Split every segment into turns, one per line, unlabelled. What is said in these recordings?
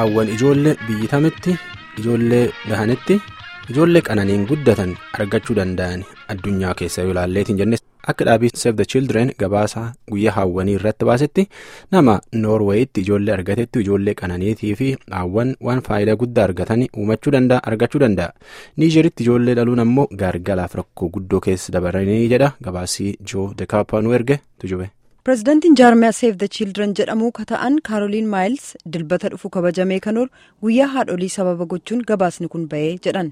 haawwan ijoollee biyyi tamitti ijoollee dahanitti ijoollee qananiin guddatan argachuu danda'an addunyaa keessa yoo ilaalleetiin jenne akka dhaabii save the children gabaasa guyyaa haawwanii irratti baasetti nama noorweeyitti ijoollee argatetti ijoollee qananiitii fi haawwan waan faayidaa guddaa argatanii uumachuu danda'a argachuu danda'a niijeritti ijoollee dhaluun ammoo gaargalaaf rakkoo guddoo keessa dabaranii jedha gabaasii joo dekaapaanuu erge tujube.
pireezidaantiin jaarmiyaa seef the children jedhamuu ka ta'an kaaroliin maayils dilbata dhufu kabajamee kan oolu guyyaa haadholii sababa gochuun gabaasni kun bahee jedhan.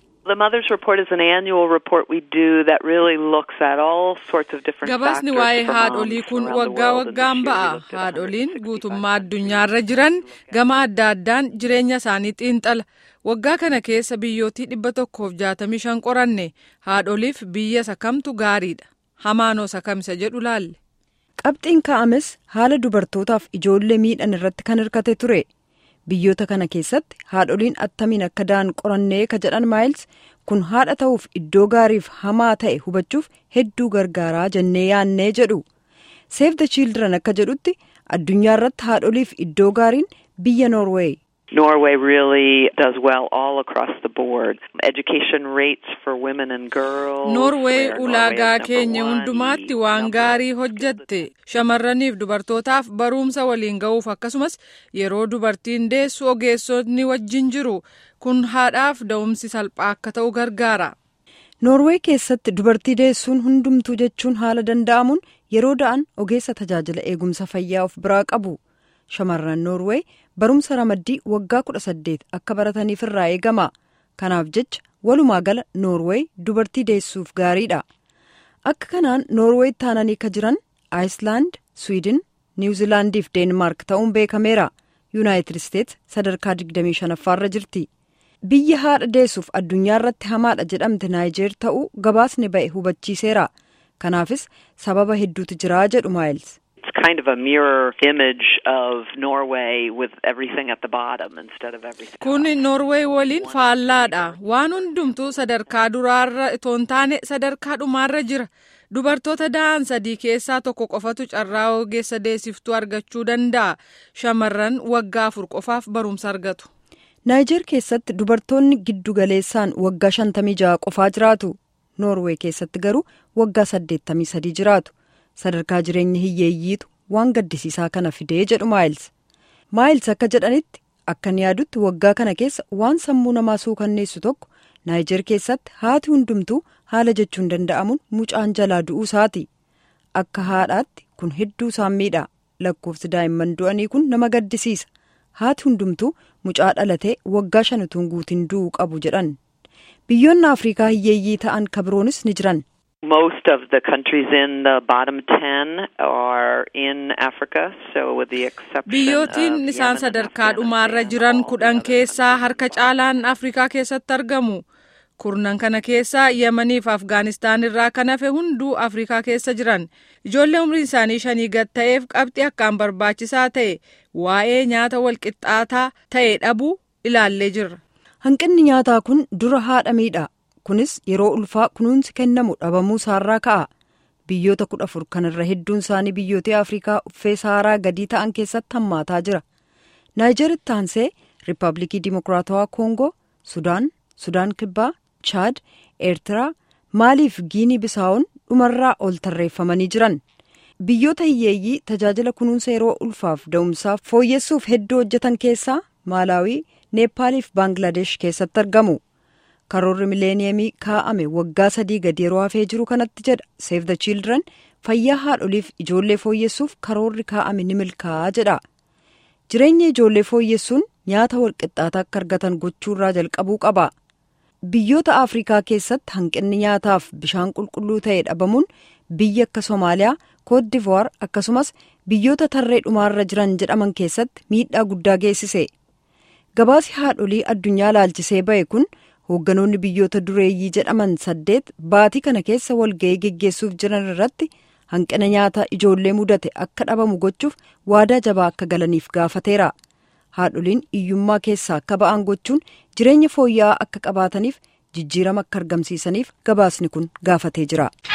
gabaasni waa'ee haadholii kun waggaa waggaan ba'a haadholiin guutummaa addunyaarra jiran gama adda addaan jireenya isaanii xiinxala waggaa kana keessa biyyootii dhibba tokkoof jaatamii shan qoranne haadholiif biyya sakamtu gaariidha hamaanoo sakamisa jedhu laalle.
qabxiin ka'ames haala dubartootaaf ijoollee miidhan irratti kan hirkate ture biyyoota kana keessatti haadholiin attamiin akka da'an qorannee ka jedhan maayils kun haadha ta'uuf iddoo gaariif hamaa ta'e hubachuuf hedduu gargaaraa jennee yaannee jedhu seef the children akka jedhutti addunyaa irratti haadholiif iddoo gaariin biyya noorweey.
Norway really does well all across the board. Education rates for women and girls.
Norway ulaagaa keenya hundumaatti waan gaarii hojjatte shamarraniif dubartootaaf barumsa waliin ga'uuf akkasumas yeroo dubartiin deessu ogeessonni wajjin jiru kun haadhaaf da'umsi salphaa akka ta'u gargaara.
Noorwee keessatti dubartii deessuun hundumtuu jechuun haala danda'amuun yeroo da'an ogeessa tajaajila eegumsa fayyaa of biraa qabu. Shamarran Noorwee barumsa ramaddii waggaa kudha saddeet akka barataniif irraa eegama. Kanaaf jecha walumaa gala Noorwee dubartii deessuuf gaariidha. Akka kanaan Noorwee taananii ka jiran Aayislaand, Swiidin, Niwuzilaandii fi Deenmaark ta'uun beekameera. Yuunaayitid Isteets sadarkaa 25ffaarra jirti. Biyya haadha deessuuf addunyaa irratti hamaadha jedhamte Naayijeer ta'uu gabaasni ba'e hubachiiseera. Kanaafis sababa hedduutu jira jedhu Maayils.
kind of a mirror image of Norway with everything at the bottom instead of everything.
Kun Norway waliin faallaadha. Waan hundumtuu sadarkaa duraarra itoo hin taane sadarkaa dhumaarra jira. Dubartoota da'an sadii keessaa tokko qofatu carraa ogeessa deessiftuu argachuu danda'a. Shamarran waggaa afur qofaaf barumsa argatu.
Naayijeer keessatti dubartoonni giddu galeessaan waggaa shantamii jaha qofaa jiraatu. Noorwee keessatti garuu waggaa saddeettamii sadii jiraatu. sadarkaa jireenya hiyyeeyyiitu waan gaddisiisaa kana fidee jedhu maayils maayils akka jedhanitti akkan yaadutti waggaa kana keessa waan sammuu namaa suukanneessu tokko naayijeer keessatti haati hundumtuu haala jechuun danda'amuun mucaan jalaa du'uu isaati akka haadhaatti kun hedduu isaan miidha lakkoofsi daa'imman du'anii kun nama gaddisiisa haati hundumtuu mucaa dhalatee waggaa shan utuu guutiin du'uu qabu jedhan biyyoonni afriikaa hiyyeeyyii ta'an kabiroonis ni jiran.
Most of the countries in the bottom ten are in Africa, so with the exception
Biyyootiin isaan sadarkaa dhumaarra jiran kudhan keessaa harka caalaan Afrikaa keessatti argamu. Kurnan kana keessaa Yemanii fi Afgaanistaan irraa kan hafe hunduu Afrikaa keessa jiran. Ijoollee umriin isaanii shanii gad ta'eef qabxii akkaan barbaachisaa ta'e waa'ee nyaata walqixxaataa ta'e dhabuu ilaallee jirra.
Hanqinni nyaataa kun dura haadha miidha. kunis yeroo ulfaa kunuunsi kennamu dhabamuu isaarraa ka'a biyyoota kudha afur kanarra hedduun isaanii biyyoota afrikaa uffee saaraa gadii ta'an keessatti hammaataa jira naayijeritti aansee riippaabilikii dimokiraatawaa koongoo sudaan sudaan kibbaa chaad eertiraa maalii fi giinii bisaa'oon dhumarraa ol tarreeffamanii jiran biyyoota hiyyeeyyii tajaajila kunuunsa yeroo ulfaaf da'umsaaf fooyyessuuf hedduu hojjetan keessaa maalaawii neepaalii fi baangilaadesh keessatti argamu. karoorri mileeniyeemii kaa'ame waggaa sadii gadi yeroo hafee jiru kanatti jedha seef the children fayyaa haadholiif ijoollee fooyyessuuf karoorri kaa'ame ni milkaa'aa jedha jireenya ijoollee fooyyessuun nyaata walqixxaataa akka argatan gochuurraa jalqabuu qaba biyyoota afrikaa keessatti hanqinni nyaataaf bishaan qulqulluu ta'e dhabamuun biyya akka soomaaliyaa koodivuwaar akkasumas biyyoota tarree dhumaarra jiran jedhaman keessatti miidhaa guddaa geessise gabaasi haadholii addunyaa laalchisee ba'e kun. hoogganoonni biyyoota dureeyyii jedhaman saddeet baatii kana keessa walga'ii geggeessuuf jiran irratti hanqina nyaataa ijoollee mudate akka dhabamu gochuuf waadaa jabaa akka galaniif gaafateera haadholiin hiyyummaa keessaa akka ba'an gochuun jireenya fooyya'aa akka qabaataniif jijjiirama akka argamsiisaniif gabaasni kun gaafatee jira.